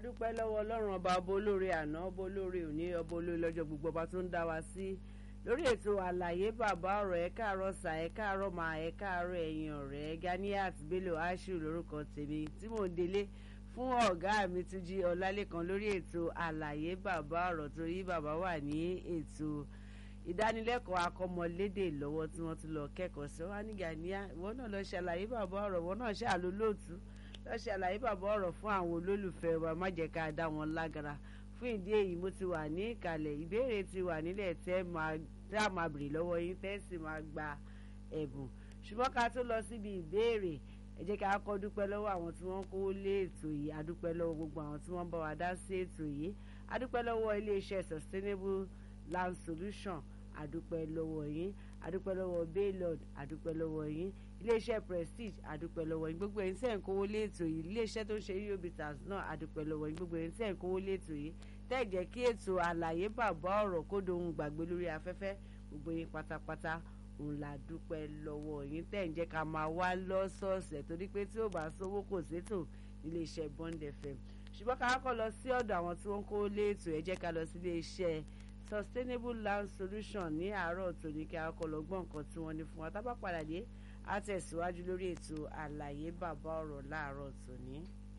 adúpẹ́ lọ́wọ́ ọlọ́run ọba ọba olóore àná ọba olóore òní ọba olóore lọ́jọ́ gbogbo ọba tó ń dá wa sí lórí ètò àlàyé bàbá ọ̀rọ̀ ẹ káàárọ̀ sà ẹ káàárọ̀ mà ẹ káàárọ̀ ẹ̀yin ọ̀rẹ́ Ganiat Bello Ashiru lórúkọ tèmi tí mò ń délé fún ọ̀gá mi Túnjí Ọlálékan lórí ètò àlàyé bàbá ọ̀rọ̀ torí bàbá wà ní ètò ìdánilẹ́kọ̀ọ́ akọ́mọlédè lọ́wọ́ tí wọ́n ti lọ kẹ́kọ̀ọ́ sí wa ní Gania ìwọ náà lọ ṣàlàyé bàbá ọ̀rọ̀ ìwọ náà ṣàlólóòtú lọ ṣàlàyé bàbá ọ̀rọ̀ fún àwọn olólùfẹ́ wa má jẹ́ ká dá wọn lágara fún ìdí èyí mo ti wà ní ìkàlẹ̀ ìbéèrè ti wà nílẹ̀ tẹ́ máa dá máa bèrè lọ́wọ́ yín tẹ́ sì máa gba ẹ̀bùn ṣùgbọ́n ká tó lọ síbi ìbéèrè ẹ jẹ́ ká kọ́ dúpẹ́ lọ́wọ́ àwọn tí wọ́n kó lé ètò yìí adúpẹ́ lọ́wọ́ gbogbo àwọn tí wọ́n bá wa dá sí ètò yìí adúpẹ́ lọ́wọ́ iléeṣẹ́ sustainable land solution adúpẹ́ lọ́wọ́ yín adúpẹ́ lọ́wọ́ baylord adúpẹ́ lọ́wọ́ yín iléeṣẹ́ prestige adúpẹ́ lọ́wọ́ yín gbogbo ẹ̀yin tẹ́ ń kówó lé ètò yìí iléeṣẹ́ tó ń ṣe yobitas náà adúpẹ́ lọ́wọ́ yín gbogbo ẹ̀yin tẹ́ ń kówó lé ètò yìí tẹ́ ẹ̀ jẹ́ kí ètò àlàyé bàbá ọ̀rọ̀ kó dohun gbàgbé lórí afẹ́fẹ́ gbogbo yín pátápátá òun là dúpẹ́ lọ́wọ́ yín tẹ́ ń jẹ́ ká máa wá lọ́sọ̀ọ̀sẹ̀ torí pé tí ò bá sówó kò sétò iléeṣẹ́ Bond FM ṣùgbọ́n ká kọ́ lọ sí ọ̀dọ̀ àwọn tí wọ́n kó lé ètò ẹ̀ jẹ́ ká lọ sí iléeṣẹ́ sustainable land solution ní àárọ̀ tòní kí a kọ́ lọ gbọ́ nǹkan tí wọ́n ní fún wa tá bá padà dé á tẹ̀síwájú lórí ètò àlàyé bàbá ọ̀rọ̀ láàárọ̀ tòní.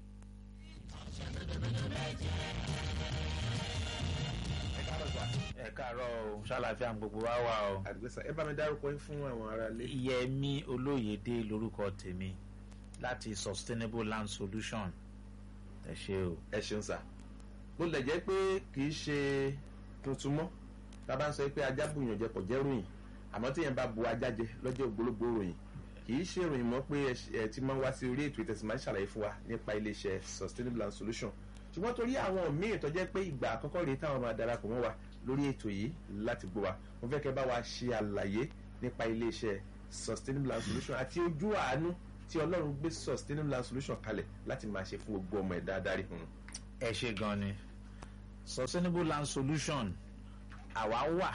ẹ káàárọ̀ o ṣàlàfíà gbogbo wa wà o. àdìgbẹ́sà ẹ bá mi dárúkọ yín fún àwọn ará ilé. Yẹmí Olóyèdé lórúkọ tèmi láti sustainable land solution ẹ ṣé o. ẹ ṣeun sà bó lè jẹ́ pé kì í ṣe tuntun mọ́ tá a bá ń sọ pé ajá bùyàn jẹ kò jẹ́ ròyìn àmọ́ tí yẹn bá bu ajá jẹ lọ́jọ́ ògbólógbò ròyìn kì í ṣe ròyìn mọ́ pé ẹ ti máa ń wá sí orí ètò ìtẹ̀sí máa ń ṣàlàyé fún wa nípa iléeṣẹ́ sustainable land solution ṣùgbọ́n torí àwọn míì tó jẹ́ pé ìgbà àkọ́kọ́ rèé táwọn máa darapọ̀ mọ́ wa lórí ètò yìí láti gbọ́ wa mo fẹ́ kẹ́ bá wa ṣe àlàyé nípa iléeṣẹ́ sustainable land solution àti ojú àánú tí ọlọ́run gbé sustainable land solution kalẹ̀ láti máa ṣe fún gbogbo ọmọ ẹ̀dá adarí hun. ẹ ṣé gan ni sustainable land solution àwa wà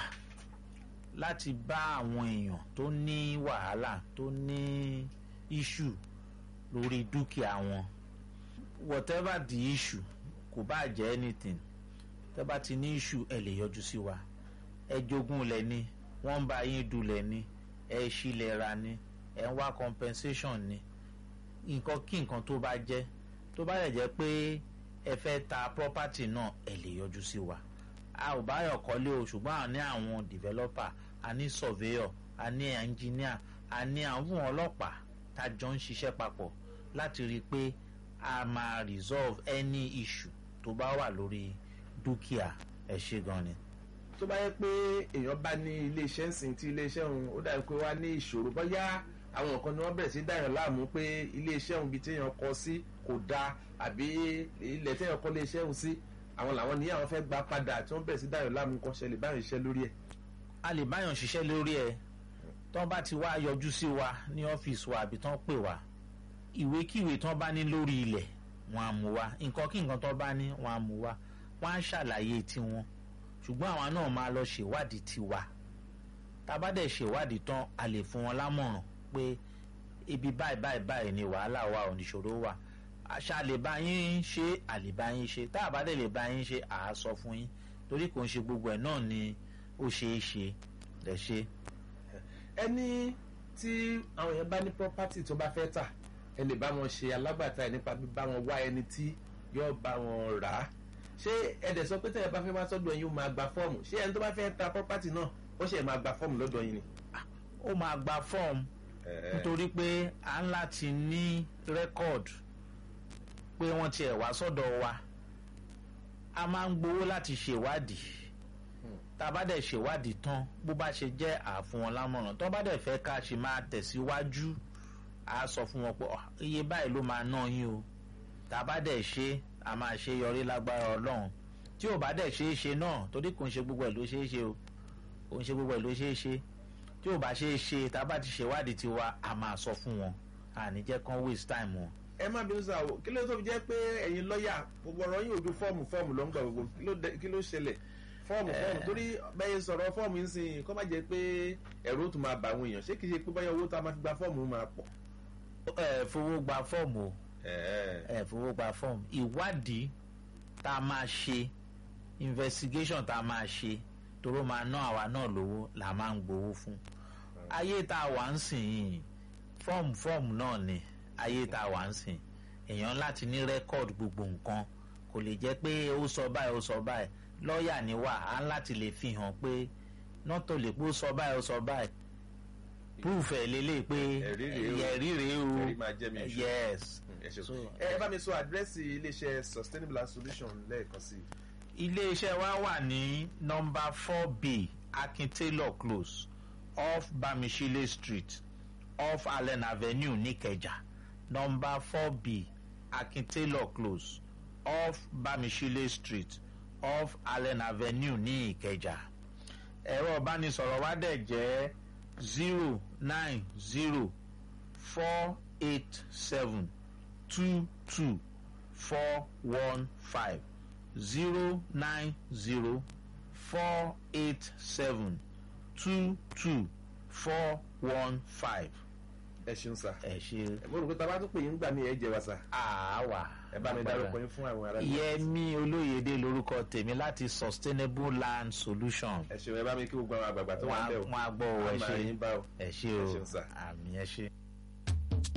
láti bá àwọn èèyàn tó ní wàhálà tó ní issue lórí dúkìá wọn whatever the issue kò bá jẹ́ anything tẹ́ bá ti ní issue ẹ lè yọjú sí wa ẹ jogún lẹ̀ ni wọ́n ń bá yín dulẹ̀ ni ẹ ṣílẹ̀ ra ni ẹ ń wá compensation ni nǹkan kí nǹkan tó bá jẹ́ tó bá lè jẹ́ pé ẹ fẹ́ ta property náà ẹ lè yọjú sí wa a ò bá yọ̀ kọ́lé o ṣùgbọ́n a ní àwọn developer a ní surveyor a ní engineer a ní àwọn ọlọ́pàá tá a jọ ń ṣiṣẹ́ papọ̀ láti rí i pé a máa resolve any issue tó bá wà lórí dúkìá ẹ ṣe gan ni. tó bá yẹ pé èèyàn bá ní iléeṣẹ́ ń sìn tí iléeṣẹ́ òun ó dàbí pé wá ní ìṣòro bóyá àwọn nǹkan ni wọ́n bẹ̀rẹ̀ sí dáyàn láàmú pé iléeṣẹ́ òun bíi téèyàn kọ sí kò dáa àbí ilẹ̀ téèyàn kọ́ iléeṣẹ́ òun sí àwọn làwọn ní àwọn fẹ́ gba padà tí wọ́n bẹ̀rẹ̀ sí dáyàn láàmú kan ṣẹlẹ̀ báyọ̀ ṣiṣẹ́ lórí ẹ̀. a lè báyàn ṣiṣẹ́ lórí ẹ̀ tán bá ti wá yọjú sí wa ní ọ́fíìsì wa àbí tán pè wá ìwékíwé tán bá ní lórí ilẹ̀ wọn á mú wa nǹkan kí nǹkan tán bá ní wọn á mú wa wọn á ṣàlàyé tiwọn ṣùgbọ́n àwa náà máa lọ ṣèwádìí tiwa tá a bá dẹ̀ ṣèwádìí tán a lè fún wọn lámọ̀ràn pé ibi báyìí báyìí báyìí ni wàhálà wa ò níṣòro wà àṣà lè bá yín ṣe àlè bá yín ṣe tá a bá dẹ̀ lè bá yín ṣe à á sọ fún yín torí kò ń ṣe gbogbo ẹ̀ náà ni ó ṣeé ṣe lè ṣe. ẹni tí àwọn yẹn bá ní property tó bá fẹ́ tà ẹ lè bá wọn ṣe alágbàtà ẹ nípa bíbá wọn wá ẹni tí yóò bá wọn rà á ṣé ẹdẹ sọ pé tẹ̀yẹ bá fẹ́ máa sọ́dọ̀ yín ó máa gba fọ́ọ̀mù ṣé ẹni tó bá fẹ́ ta property náà ó ṣe máa gba fọ́ọ̀mù lọ́dọ̀ yín ni. ó máa gba fọ́ọ̀mù nítorí pé à ń láti ní rẹ́kọ̀dù pé wọ́n tiẹ̀ wá sọ́dọ̀ wa a máa ń gbowó láti ṣèwádìí tá a bá dẹ̀ ṣèwádìí tán bó bá ṣe jẹ́ àfún wọn lámọ̀ràn tó bá dẹ̀ fẹ́ ká ṣe máa tẹ̀síwájú a sọ fún wọn pé iye báyìí ló máa ná yín o tá a bá dẹ̀ ṣe a máa ṣe yọrí lágbára ọlọ́run tí ò bá dẹ̀ ṣe é ṣe náà torí kò ń ṣe gbogbo ẹ̀ ló ṣe é ṣe o kò ń ṣe gbogbo ẹ̀ ló ṣe é ṣe tí ò bá ṣe é ṣe tá a bá ti ṣèwádìí tiwa a máa sọ fún wọn àní jẹ́ kán waste time wọn. ẹ má bínú sá o kí ló tó fi jẹ́ pé ẹ̀yin lọ́ọ̀yà gbogbo ọ̀rọ̀ yín ojú fọ́ọ̀mù fọ́ọ̀mù ló ń gbà gbogbo kí ló ṣẹlẹ̀ fọ́ọ̀mù fọ́ọ̀mù torí bẹ́ẹ̀ sọ̀rọ̀ fọ́ọ̀mù ń sìn kó má jẹ́ pé ẹ̀rọ tó máa bà àwọn èèyàn ṣé kì í ṣe pé báyọ̀ owó tá a máa fi gba fọ́ọ̀mù máa pọ̀. ẹ fowó gba fọ́ọ̀mù o ẹ fowó gba fọ́ọ̀mù ìwádìí tá a máa ṣe investigation tá a máa ṣe toró máa ná àwa náà lówó là máa ń gbowó fún ayé tá a wà ń sìn yìí fọ́ọ̀mù fọ́ọ̀mù náà ni ayé tá a wà ń sìn èèyàn láti ní rẹ́kọ̀dù gbogbo nǹkan kò lè jẹ́ pé ó sọ báyìí ó sọ báyìí lọ́ọ̀yà ni wà á láti lè fi hàn pé nọ́tò lè pé ó sọ báyìí ó sọ báyìí proof ẹ̀ lélẹ̀ pé Ẹ̀rí rèé o. ẹ̀rí rèé o Ẹ̀rí máa jẹ́ mi ìṣó. yes ẹ ṣe So, ẹ ẹ bá mi sọ àdírẹ́sì iléeṣẹ́ sustainable Land solution lẹ́ẹ̀kan sí i. iléeṣẹ́ wa wà ní nọ́mbà four b akin taylor close off bamishile street off allen avenue nìkẹjà nọ́mbà four b akin taylor close off bamishile street off allen avenue ní ìkẹjà ẹ̀rọ ìbánisọ̀rọ̀ wa dẹ̀ jẹ́ zero nine zero four eight seven two two four one five zero nine zero four eight seven two two four one five. ẹ ṣeun sá. ẹ ṣe mo rò pé tá a bá tún pè yín gbà mí ẹ jẹ wa sá. àáwá. ẹ bá mi dárúkọ yín fún àwọn ará ilé. Yẹmi Olóyèdè lorúkọ tèmi láti Sustainable Land Solution. ẹ ṣeun ẹ bá mi kí gbogbo àwọn àgbààgbà tó wà ń bẹ̀ o. wọn á gbọ́ ọ ẹ a máa ṣe yín bá o. ẹ ṣe ẹ o ṣeun sá. àmì ẹ ṣe.